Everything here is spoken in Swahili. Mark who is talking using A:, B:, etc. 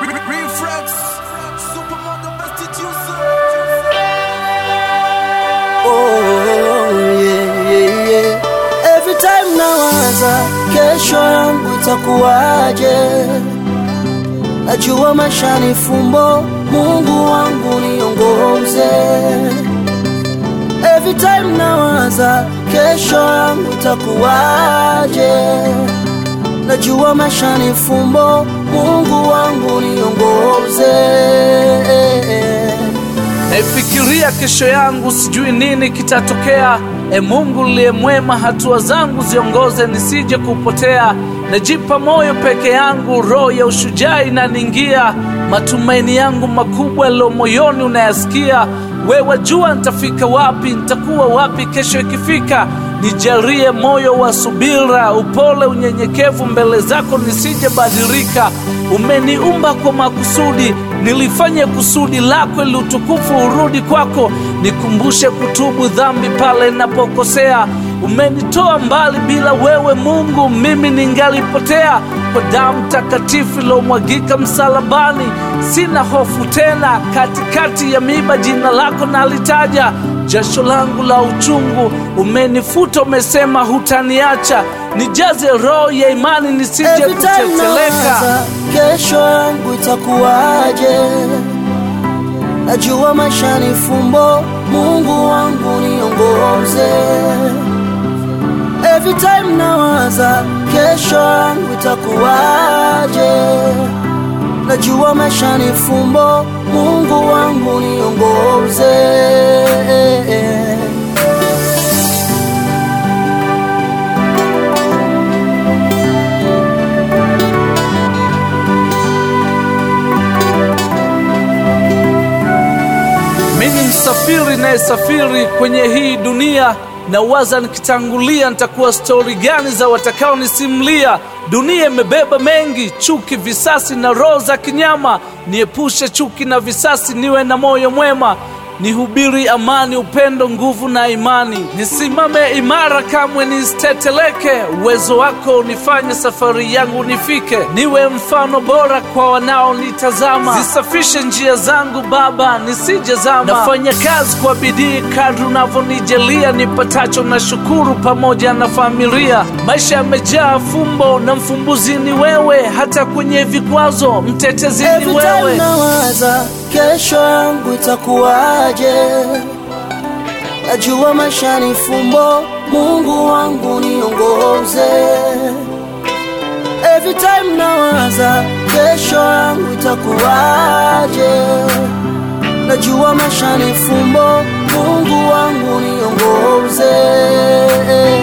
A: Reflex, supermodel prostitution.
B: Oh, yeah, yeah, yeah. Every time nawaza kesho yangu itakuwaje, najua maisha ni fumbo, Mungu wangu niongoze. Every time nawaza kesho yangu itakuwaje, najua maisha ni fumbo, Mungu wangu niongoze.
C: Naifikiria kesho yangu, sijui nini kitatokea. E Mungu liye mwema, hatua zangu ziongoze nisije kupotea. Najipa moyo peke yangu, roho ya ushujaa inaniingia. Matumaini yangu makubwa yaliyo moyoni unayasikia. Wewe jua nitafika wapi, nitakuwa wapi kesho ikifika. Nijalie moyo wa subira, upole, unyenyekevu mbele zako nisije badilika. Umeniumba kwa makusudi, nilifanye kusudi lako ili utukufu urudi kwako. Nikumbushe kutubu dhambi pale ninapokosea. Umenitoa mbali, bila wewe Mungu mimi ningalipotea. Kwa damu takatifu iliyomwagika msalabani, sina hofu tena. Katikati ya miiba jina lako nalitaja jasho langu la uchungu umenifuta, umesema hutaniacha. Nijaze roho ya imani nisije
B: Every time
C: kuteteleka.
B: nawaza kesho yangu itakuwaje, najua maisha ni fumbo, Mungu wangu niongoze. Every time nawaza kesho yangu itakuwaje, najua maisha ni fumbo, Mungu wangu niongoze.
C: Mimi ni msafiri nayesafiri kwenye hii dunia, na waza nikitangulia nitakuwa stori gani za watakaonisimulia. Dunia imebeba mengi, chuki, visasi na roho za kinyama. Niepushe chuki na visasi, niwe na moyo mwema nihubiri amani, upendo, nguvu na imani. Nisimame imara, kamwe nisiteteleke. Uwezo wako unifanye safari yangu nifike, niwe mfano bora kwa wanaonitazama. Zisafishe njia zangu Baba, nisijezama. Nafanya kazi kwa bidii kadri unavyonijalia, nipatacho na shukuru pamoja na familia. Maisha yamejaa fumbo na mfumbuzi ni wewe, hata kwenye vikwazo mtetezi ni
B: Every time
C: wewe.
B: nawaza kesho yangu itakuwaje, najua maisha ni fumbo, Mungu wangu niongoze. Every time nawaza kesho yangu itakuwaje, najua maisha ni fumbo, Mungu wangu niongoze.